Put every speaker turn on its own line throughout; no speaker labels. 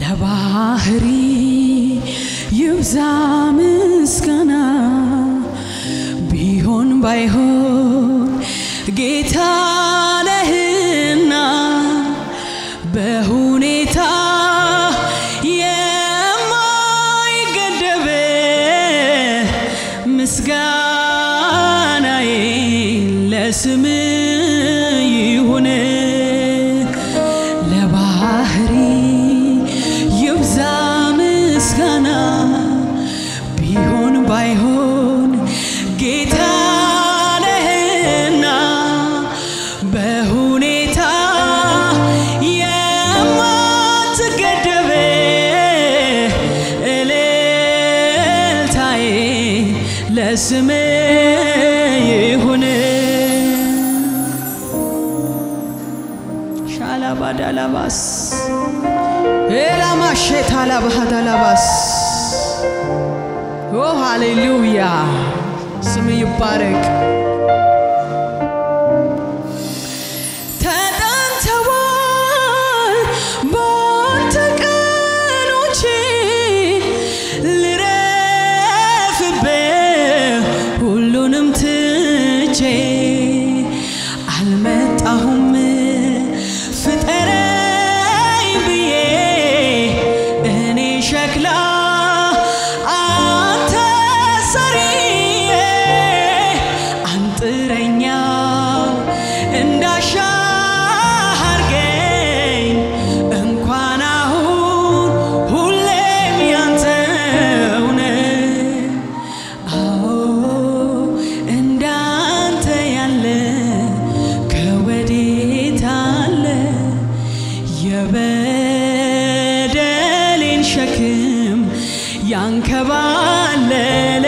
ለባህሪ ይብዛ ምስጋና ቢሆን ባይሆን ጌታ ነህና በሁኔታ የማይገደብ ምስጋናዬ ለስም ይሁን ለባህሪ ይብዛ ምስጋና ቢሆን ባይሆን ጌታ ነህና በሁኔታ የማትገደብ እልልታዬ ለስም ይሁን ሻላባዳላባስ ኤላማሼታላባሃዳላባስ ኦ ሃሌሉያ ስም ይባረክ። ተጠንተዋል በአንተ ቀኖቼ ልረፍብህ ሁሉንም ትቼ አልመጣሁም ፍጠረኝ ብዬ እኔ ሸክላ አንተ ሰሪዬ አንጥረኛው እንዳሻህ አርገኝ እንኳን አሁን ሁሌም ያንተው ነህ። አዎ እንዳንተ ያለ ከወዴት አለ የበደሌን ሸክም ያንከባለለ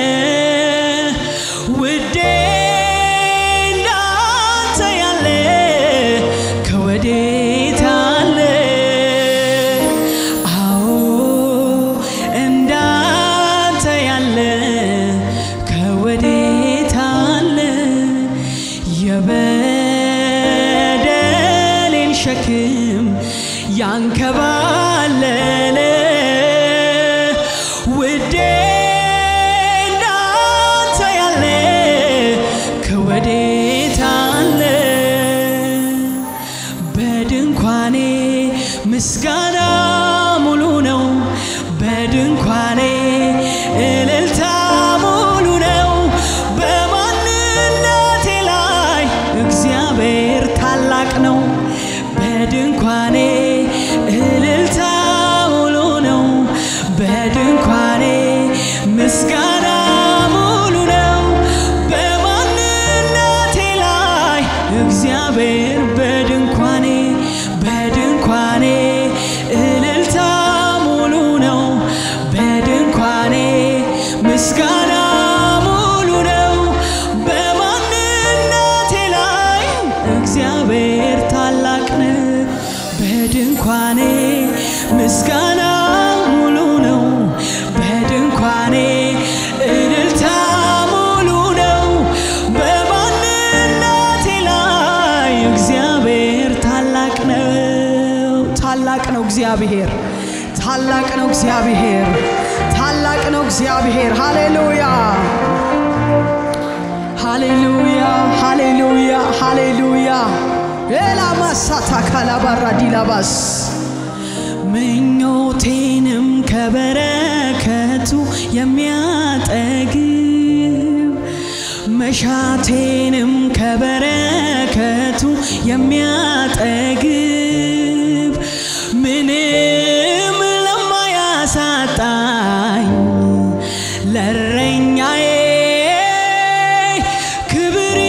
ውዴ እንዳንተ ያለ ከወዴት አለ አዎ እንዳንተ ያለ ከወዴት አለ የበደሌን ሸክም ያንከባለለ ውዴ እንዳንተ ያለ ከወዴት አለ በድንኳኔ ምስጋና ሙሉ ነው። በድንኳኔ እልልታ ሙሉ ነው። በማንነቴ ላይ እግዚአብሔር ታላቅ ነው። በድንኳኔ እልልታ ሙሉ ነው። በድንኳኔ ምስጋና ሙሉ ነው። በማንነቴ ላይ እግዚአብሔር በድንኳኔ በድንኳኔ እልልታ ሙሉ ነው። በድንኳኔ ምስጋና ሙሉ ነው። በማንነቴ ላይ እግዚአብሔር ታላቅ ነው። በድንኳኔ ምስጋና ሙሉ ነው። በድንኳኔ እልልታ ሙሉ ነው። በማንነቴ ላይ እግዚአብሔር ታላቅ ነው። ታላቅ ነው እግዚአብሔር ታላቅ ነው እግዚአብሔር ታላቅ ነው እግዚአብሔር። ሃሌሉያ ሃሌሉያ ሃሌሉያ ሃሌሉያ ኤላማሳታ ካላባራ ዲላባስ ምኞቴንም ከበረከቱ የሚያጠግብ መሻቴንም ከበረከቱ የሚያጠግብ ምንም ለማያሳጣኝ ለእረኛዬ ክብር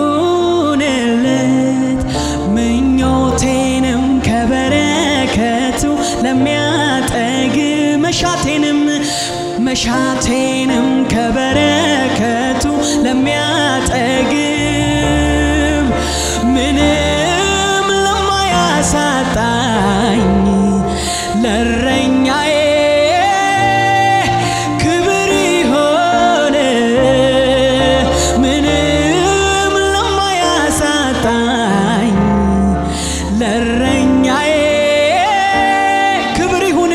ይሁንለት ምኞቴንም ከበረከቱ ለሚያጠግብ መሻቴንም መሻቴንም ከበረከቱ ለሚያጠግብ ምንም ለማያሳጣኝ ለእረኛዬ ክብር ይሆን ምንም ለማያሳጣኝ ለእረኛዬ ክብር ይሁን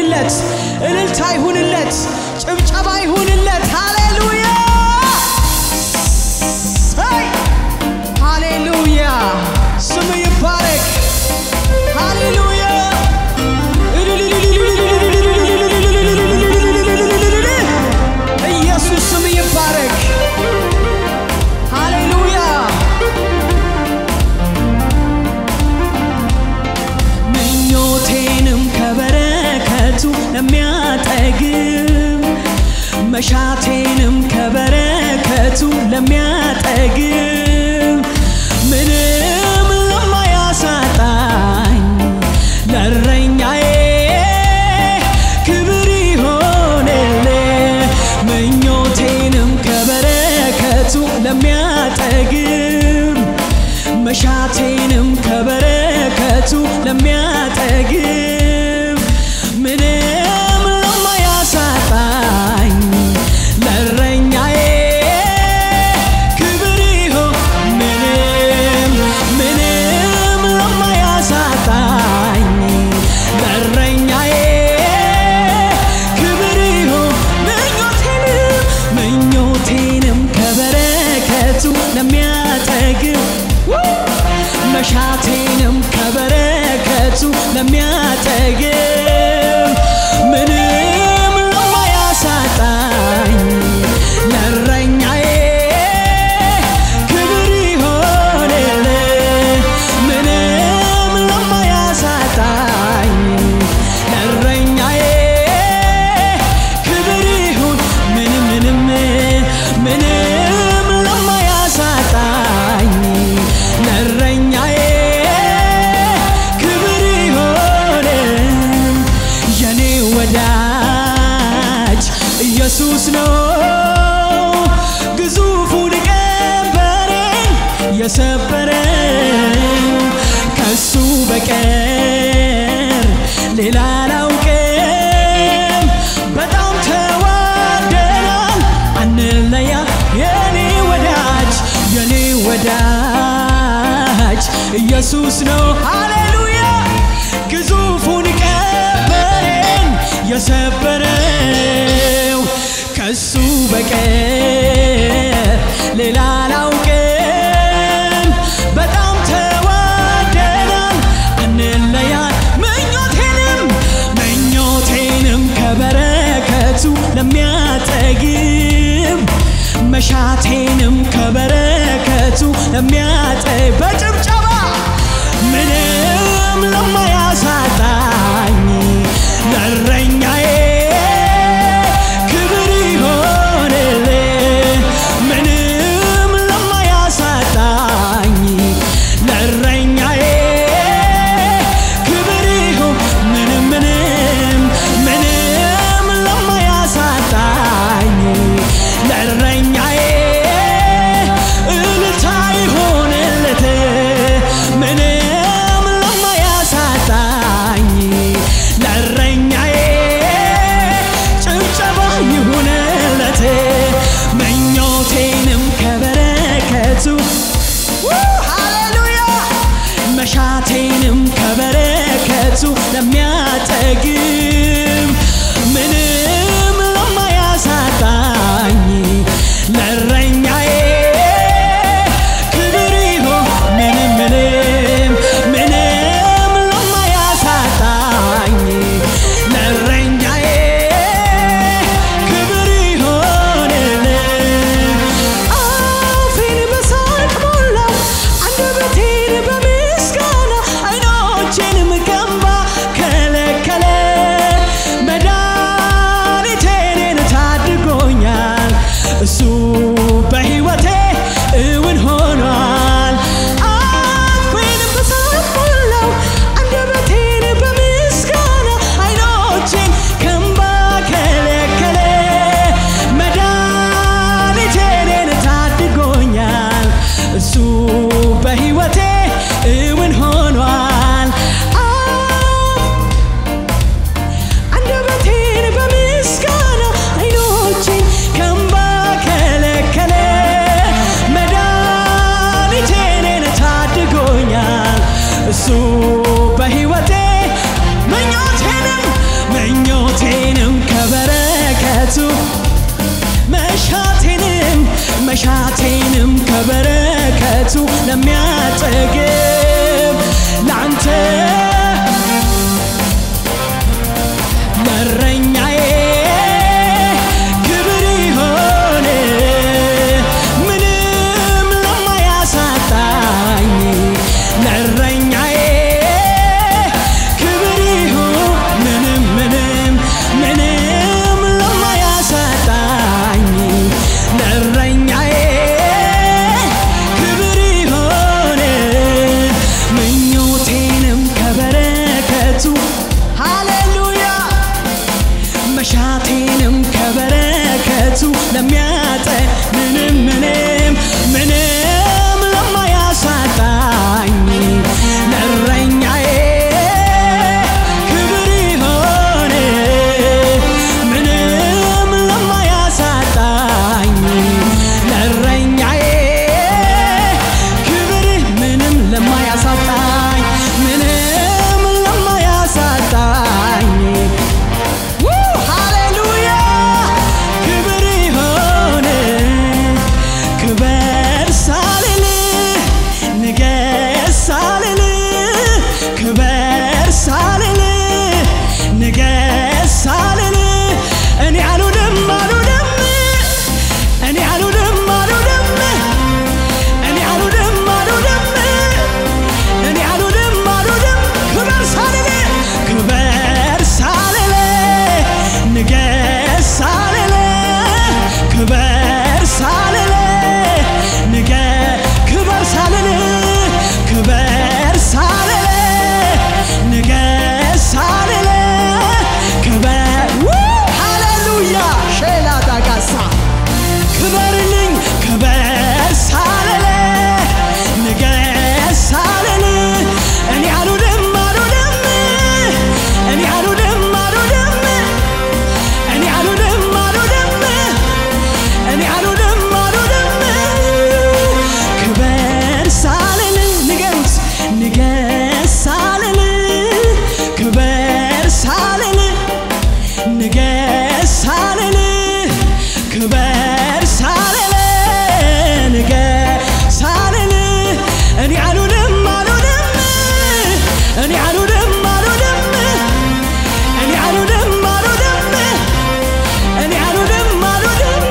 ከበረከቱ ለሚያጠግብ መሻቴንም ከበረከቱ ለሚያጠግብ ምንም ለማያሳጣኝ ለእረኛዬ ክብር ይሆንልህ ምኞቴንም ከበረከቱ ለሚያጠግብ መሻቴንም ከበረከቱ ለሚያጠግብ ምንም ለማያሳጣኝ ለእረኛዬ ክብር ይሆን ምንም ምንም ለማያሳጣኝ ለእረኛዬ ክብር ይሆን ምኞቴንም ምኞቴንም ከበረከቱ ለሚያጠግብ መሻቴንም ከበረከቱ ለሚያጠግብ ምንም ለማያሳጣኝ ለእረኛዬ ክብር ይሆንልህ ምንም ለማያሳጣኝ ለእረኛዬ ክብር ይሁን ምንም ምንም ምንም ለማያሳጣኝ ለእረኛዬ ክብር ይሆን የኔ ወዳጅ ኢየሱስ ነው ግዙፉን ቀንበሬን የሰበረው ከሱ በቀር ሌላ አላውቅም በጣም ተዋደናል አንለያ የኔ ወዳጅ የኔ ወዳጅ ኢየሱስ ነው ሃሌሉያ ግዙፉን ቀንበሬን የሰበረው ከሱ በቀር ሌላ አላውቅም በጣም ተዋደናል አንለያል ምኞቴንም ምኞቴንም ከበረከቱ ለሚያጠግብ መሻቴንም ከበረከቱ ለሚያጠግብ በጭብጨባ ምንም ለማያሳጣኝ ለእረኛዬ ክብር ይሆንልህ ምንም ለማያሳጣኝ ለእረኛዬ ክብር ይሁን ምንም ምንም ምንም ለማያሳጣኝ ለእረኛዬ እልልታ ይሆንለት ምንም ለማያሳጣኝ ለእረኛዬ ጭብጨባ ይሁንለት ምኞቴንም ከበረከቱ ሃሌሉያ መሻቴንም ከበረከቱ ለሚያጠግብ ምንም ለማያሳጣኝ ለእረኛዬ ክብር ይሁን ምንም ምንም ምንም ለማያሳጣኝ ለእረኛዬ ክብር ይሆንልህ አፌን በሳቅ ሞላው አንደበቴን በምስጋና አይኖቼንም ከእንባ ከለከለ መድኃኒቴን ታድጎኛል እሱ በሕይወቴ እውን ሆኗል አፌን በሳቅ ሞላው አንደበቴን በምስጋና አይኖቼን ከእንባ ከለከለ መድኃኒቴን ታድጎኛል እሱ በሕይወቴ እውን ሆኗል አንደበቴን በምስጋና አይኖቼን ከእንባ ከለከለ መድኃኒቴን ታድጎኛል እሱ በሕይወቴ ምኞቴንም ምኞቴንም ከበረከቱ መሻቴንም መሻቴንም ከበረከቱ ለሚያጠግብ ለአንተ ለእረኛዬ ክብር ይሆን ምንም ለማያሳጣኝ ለእረኛዬ ክብር ይሁን ምንም ምንም በረከቱ ለሚያጠ ምንም ምንም ምንም ለማያሳጣኝ ለእረኛዬ ክብር ይሆን ምንም ለማያሳጣኝ ለእረኛዬ ክብር ምንም ለማያሳጣኝ ምንም ለማያሳጣኝ ው ሃሌሉያ ክብር ይሆን ክበር ሳልል ንገስ ሳልል ክበር ሳልል ንገስ ሳልል እኔ አልውልም አልውልም እኔ አልውልም አልውልም እኔ አልውልም አልውልም እኔ አልውልም አልውልም ክበር ሳልል ክበር ሳልል ንገስ ሳልል ክበር ሳልል ንገ ክበር ሳልል ክበር ሳልል ንገስ ሳልል ክበር ው ሃሌሉያ ሼላ ዳጋሳ ክበርልኝ ክበር ሳልል ንገስ ሳልል እኔ አልውልም አልውልም እኔ አልውልም አልውልም እኔ አልውልም አልውልም እኔ አልውልም አልውልም ክበር ሳልል ንገሩት ንገስ ሳልል ክበር ሳልል ንገስ ሳልል ክበር ሳልል ንገስ ሳልል እኔ አልውልም አልውልም እኔ አልውልም አልውልም እኔ አልውልም አልውልም እኔ አልውልም አልውልም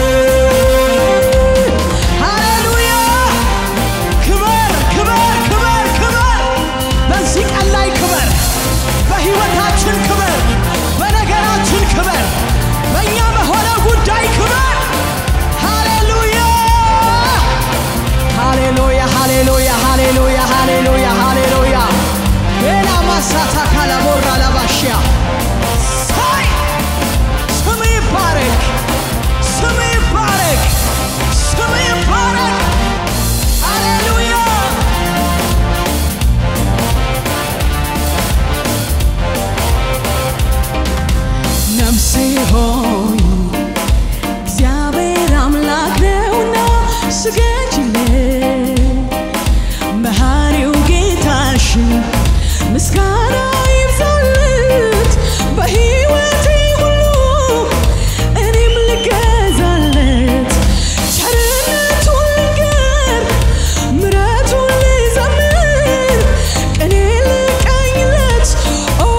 ሃሌሉያ ክበር ክበር ክበር ክበር በዚህ ቀን ላይ ክበር በሕይወታችን ክበር በነገራችን ክበር በእኛ በሆነ ጉዳይ ክበር ሃሌሉያ ሃሌሉያ ሃሌሉያ ሃሌሉያ ሃሌሉያ ሃሌሉያ ሌላ ማሳታ ካላቦራ ላባሽያ ሳይ ስም ይባረክ ስም ይባረክ ስም ይባረክ ሃሌሉያ ነፍሴ ሆይ እግዚአብሔር አምላክ ነውና ስገጅለት መሐሪው ጌታሽን ምስጋና ይብዛለት በሕይወቴ ሁሉ እኔም ልገዛለት ቸርነቱን ልንገር ምሕረቱን ልዘምር ቅኔ ልቀኝለት ኦ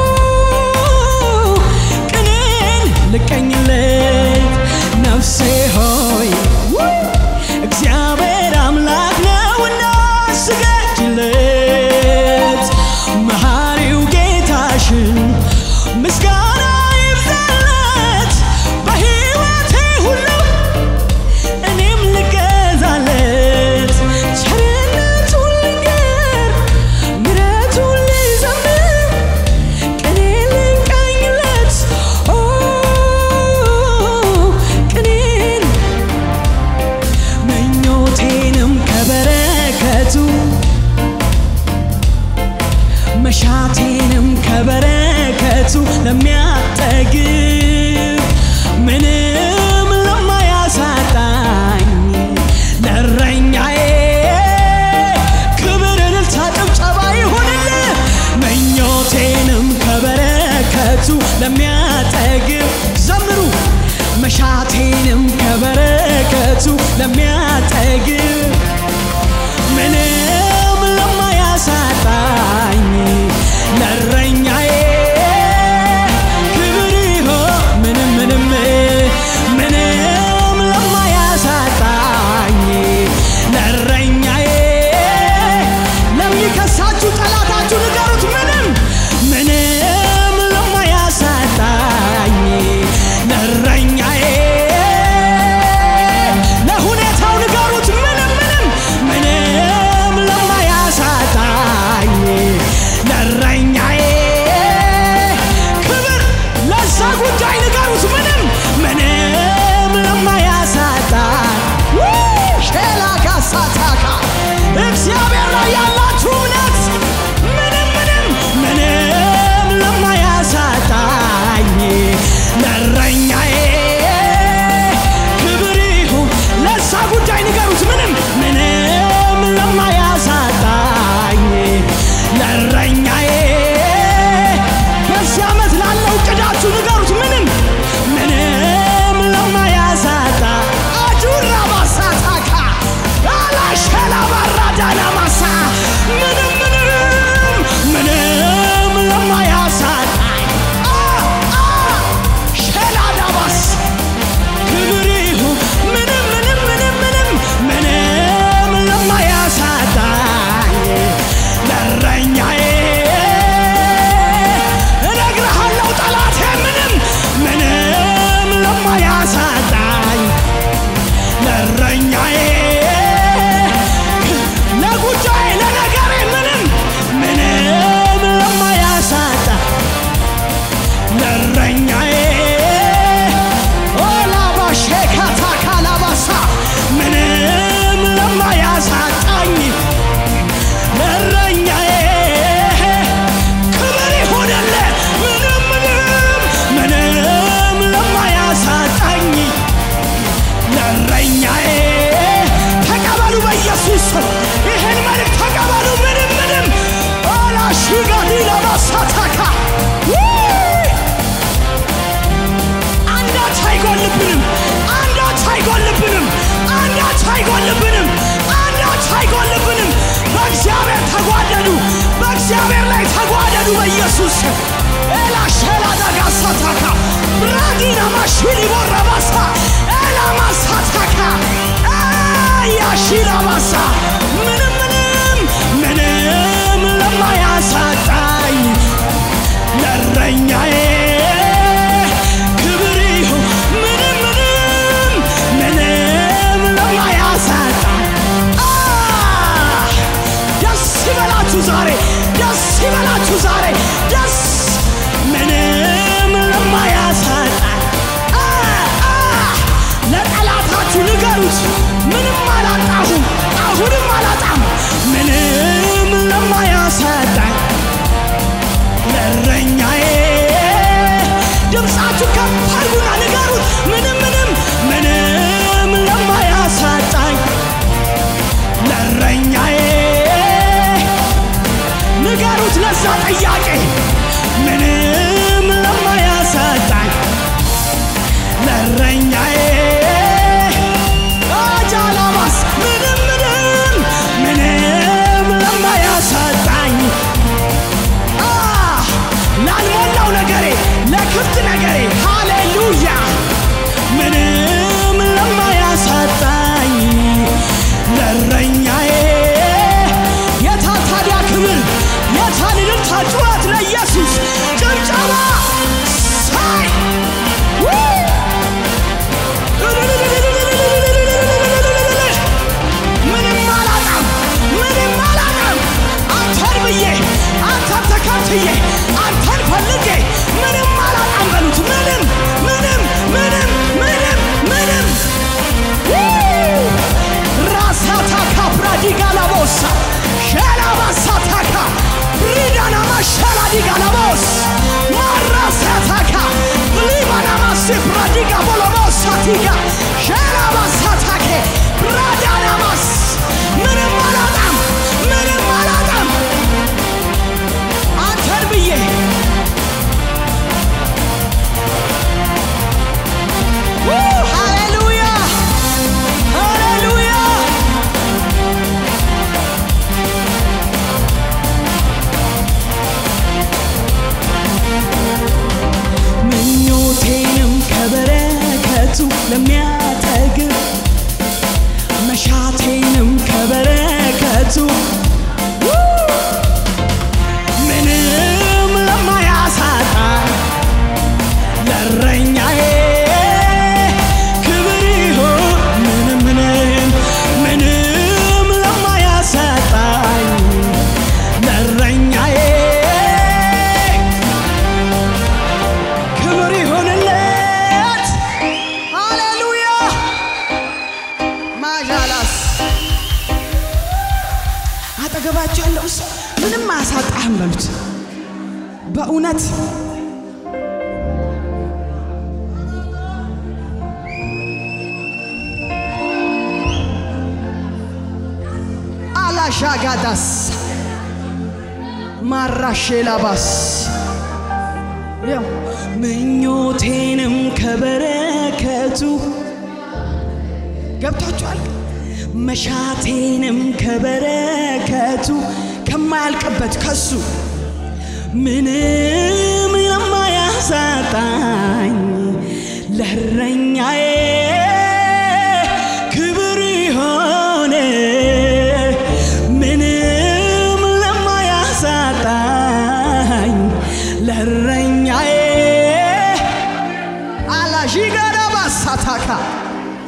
ቅኔን ልቀኝለት ነፍሴ ሆይ እግዚአብሔር አምላክ ነውና ስገድለት መሐሪው ጌታሽን ምስጋና ይብዛለት በሕይወቴ ሁሉ እኔም ልገዛለት ቸርነቱን ልንገር ምሕረቱን ልዘምር ቅኔ ልንቀኝለት ኦ ቅኔን ምኞቴንም ከበረከቱ መሻቴንም ከበረከቱ ለሚያጠግብ ምንም ለማያሳጣኝ ለእረኛዬ ክብር፣ እልልታ፣ ጭብጨባ ይሁንልህ። ምኞቴንም ከበረከቱ ለሚያጠግብ ዘምሩ መሻቴንም ከበረከቱ ለሚያጠግብ ምንም ለማያሳጣኝ ለእረኛዬ ክብር ይሆን ምንም ምንም ምንም ለማያሳጣኝ ለእረኛዬ ለሚከሳችሁ ጠላታችሁ ንገሩት ምንም ምንም ለማያሳጣኝ ለእረኛዬ ለሁኔታው ንገሩት ምንም ምንም ምንም ለማያሳጣኝ ለእረኛዬ ዳጋስ ኤላ ሸላ ዳጋሳታካ ብራዲና ማሽሊ ቦረባሳ ኤላ ማሳታካ ያሺላ ባሳ ምንም ምንም ምንም ለማያሳጣኝ ለእረኛዬ ክብር ይሁን ምንም ምንም ምንም ለማያሳጣኝ አ ደስ ይበላችሁ ዛሬ ደስ ይበላችሁ ዛሬ ደስ ምንም ለማያሳጣኝ አ አ ለጠላታችሁ ንገሩት ምንም አላጣሁም አሁንም አላጣም ምንም ለማያሳጣኝ ለእረኛዬ ድምፃችሁ ከፍ አድርጉና ንገሩት ምንም ምንም ምንም ለማያሳጣኝ ለእረኛዬ ንገሩት ለዛ ጥያቄ ምንም ለማያሳጣኝ ለእረኛዬ አጃላባስ ምንም ምንም ምንም ለማያሳጣኝ አ ላልሞላው ነገሬ ለክፍት ነገሬ ሃሌሉያ ምንም ለማያሳጣኝ ለእረኛዬ የታ ታዲያ ክብር የታ እልልታ ጩኸት ለኢየሱስ ጭብጨባ ሳይ ምንም አላጣም ምንም አላጣም አንተን ብዬ አንተን ተከትዬ አንተን ፈልጌ ምንም አላጣም በሉት ምንም ምንም ምንም ምንም ምንም ራሳታካ ፕራዲጋላቦሳ ሸላባሳታካ ሪዳናማ ሸላዲጋላቦስ ማራሳታካ ሊባናማሲ ፕራዲጋ ቦሎቦሳቲጋ ሸላባሳታኬ ፕራዳናማስ ምንም አላጣም ምንም አላጣም አንተን ብዬ ሃሌሉያ ሃሌሉያ ምኞቴንም ከበረከቱ ለሚያጠግብ መሻቴንም ከበረከቱ ምንም ለማያሳጣ ለእረኛዬ ክብር ይሁን ምንም ምንም ምንም ለማያሳጣኝ ለእረኛዬ ክብር ይሁንለት። ሃሌሉያ ማዣላስ አጠገባቸው ያለው ሰው ምንም አያሳጣህም በሉት። በእውነት አላሻጋዳስ ማራሼላባስ ያው ምኞቴንም ከበረከቱ ገብታችኋል። መሻቴንም ከበረከቱ ከማያልቅበት ከሱ ምንም የማያሳጣኝ ለእረኛዬ